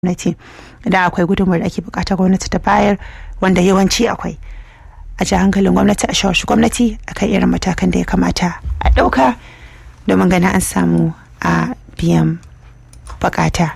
gwamnati idan akwai gudunmuwar da ake bukatar gwamnati ta bayar wanda yawanci akwai a ji hankalin gwamnati a shawarci gwamnati akan irin matakan da ya kamata a ɗauka domin ganin an samu a biyan bukata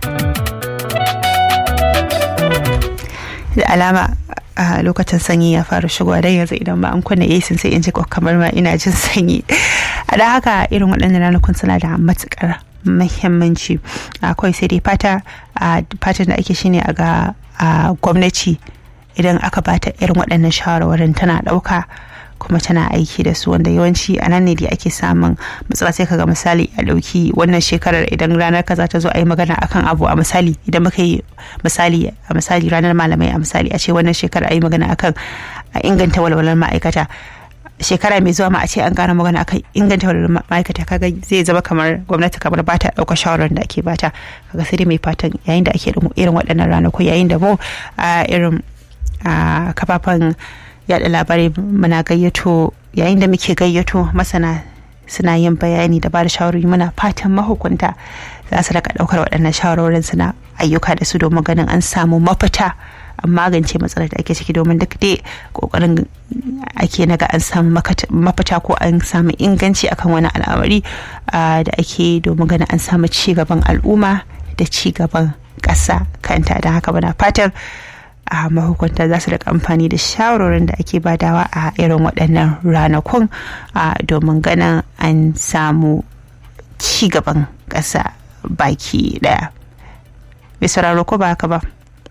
da alama a lokacin sanyi ya fara shigowa don yanzu idan ba an kunna yasin sai in ji kamar ma ina jin sanyi a da haka irin waɗannan ranakun suna da matukar muhimmanci akwai sai dai fata a fatan da ake shine a ga gwamnati idan aka bata irin waɗannan shawarwarin tana ɗauka kuma tana aiki da su wanda yawanci a nan ne da ake samun matsala sai kaga misali a ɗauki wannan shekarar idan ranar kaza ta zo a yi magana akan abu a misali idan muka yi misali a misali ranar malamai a misali a ce wannan shekarar a yi magana akan a inganta walwalar ma'aikata shekara mai zuwa ma a ce an gane magana akan inganta walwalar ma'aikata kaga zai zama kamar gwamnati kamar bata ɗaukar shawarar da ake bata kaga sai dai mai fatan yayin da ake da irin waɗannan ranaku yayin da mu a irin kafafen yada labarai muna gayyato yayin da muke gayyato masana suna yin bayani da ba da shawarwari muna fatan mahukunta za su raka daukar waɗannan shawarwarin suna ayyuka da su domin ganin an samu mafita an magance matsalar da ake ciki domin duk dai kokarin ake naga an samu mafita ko an samu inganci akan wani al'amari da ake domin ganin an samu ci gaban al'umma da ci gaban ƙasa kanta don haka muna fatan a mahukunta za su rika amfani da shawarorin da ake badawa a irin waɗannan ranakun domin ganin an samu ci gaban ƙasa baki ɗaya. Bisararo ko ba haka ba?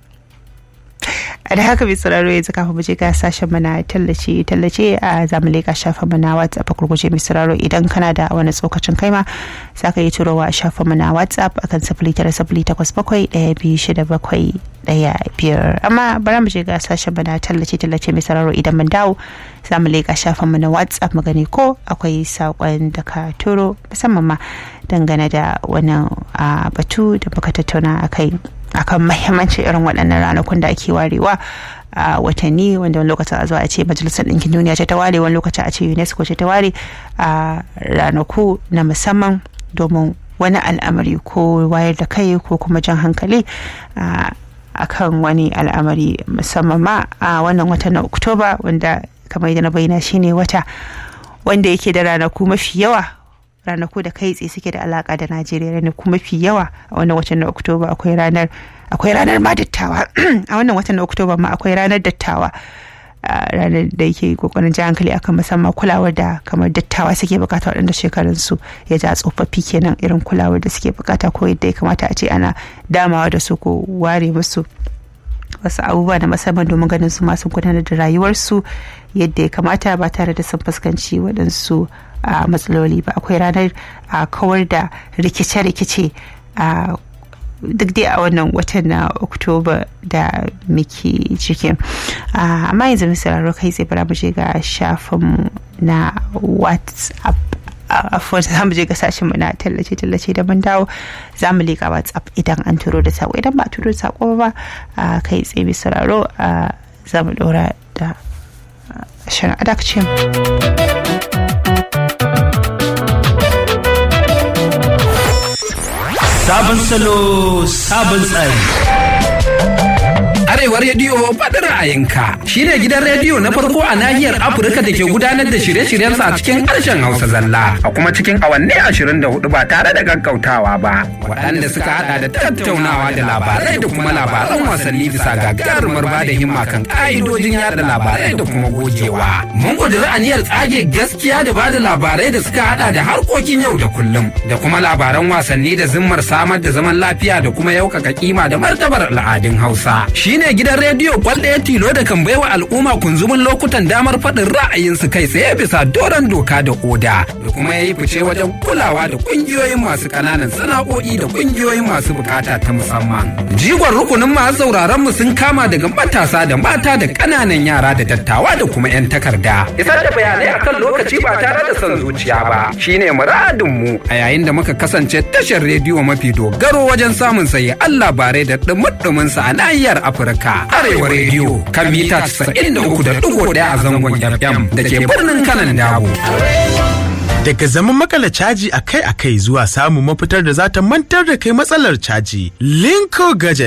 da haka mai sauraro yanzu kafin mu je ga sashen mana tallace tallace a zamu leka shafin mana whatsapp a kurguje mai sauraro idan kana da wani tsokacin kai ma za ka yi turowa a shafin mana whatsapp akan sifili tara sifili takwas bakwai ɗaya biyu shida bakwai ɗaya biyar amma bari mu je ga sashen mana tallace tallace mai sauraro idan mun dawo za mu leka shafin mana whatsapp mu gani ko akwai saƙon da ka turo musamman ma dangane da wannan batu da muka tattauna a kai akan mahimmancin irin waɗannan ranakun da ake warewa a watanni wanda wani lokacin a zuwa a ce majalisar ɗinkin duniya ce ta ware wani lokacin a ce unesco ce ta ware a ranaku na musamman domin wani al'amari ko wayar da kai ko kuma jan hankali a kan wani al'amari musamman ma a wannan watan na oktoba wanda kamar yadda na bayyana shine wata wanda yake da ranaku mafi yawa ranaku da kai tsaye suke da alaka da najeriya ranaku mafi yawa a wannan watan na oktoba akwai ranar akwai ranar ma dattawa a wannan watan na oktoba ma akwai ranar dattawa ranar da yake kokarin ji hankali akan musamman kulawar da kamar dattawa suke bukata waɗanda shekarunsu ya ja tsofaffi kenan irin kulawar da suke bukata ko yadda ya kamata a ce ana damawa da su ko ware musu wasu abubuwa na musamman domin ganin su masu gudanar da rayuwarsu yadda ya kamata ba tare da sun fuskanci waɗansu a matsaloli ba akwai ranar a kawar da rikice-rikice a duk dai a wannan watan na oktoba da muke ciki amma yanzu misali kai tsaye bara mu je ga shafin na whatsapp afuwar za mu je ga sashen mu na tallace-tallace da mun dawo za mu leƙa whatsapp idan an turo da sako idan ba a turo da sako ba kai tsaye mai sauraro za mu ɗora da shirin adakcin Sabon salo, sabon tsari. Arewa Rediyo faɗin ra'ayinka shi ne gidan rediyo na farko a nahiyar Afirka da ke gudanar da shirye-shiryensa a cikin harshen Hausa zalla a kuma cikin awanni ashirin da hudu ba tare da gaggautawa ba. Waɗanda suka haɗa da tattaunawa da labarai da kuma labaran wasanni bisa gagarumar ba da himma kan ƙa'idojin yada labarai da kuma gogewa. Mun ƙudiri aniyar tsage gaskiya da ba da labarai da suka haɗa da harkokin yau da kullum da kuma labaran wasanni da zimmar samar da zaman lafiya da kuma yaukaka kima da martabar al'adun Hausa. Shi ne gidan rediyo kwalɗaya tilo da kan baiwa al'umma kunzumin lokutan damar faɗin ra'ayinsu kai tsaye bisa doron doka da oda da kuma ya yi fice wajen kulawa da ƙungiyoyin masu ƙananan sana'o'i da ƙungiyoyin masu bukata ta musamman. Jigon rukunin masu sauraron mu sun kama daga matasa da mata da ƙananan yara da dattawa da kuma 'yan takarda. Isar da bayanai akan lokaci ba tare da son zuciya ba shine muradin mu a yayin da muka kasance tashar rediyo mafi dogaro wajen samun sayi Allah bare da ɗumuɗumin sa a nahiyar Afirka. Amurka Arewa Radio kan mita 93.1 a zangon FM da ke birnin kanan dabo. Daga zaman makala caji akai-akai zuwa samun mafitar da za ta mantar da kai matsalar caji, Linko Gadget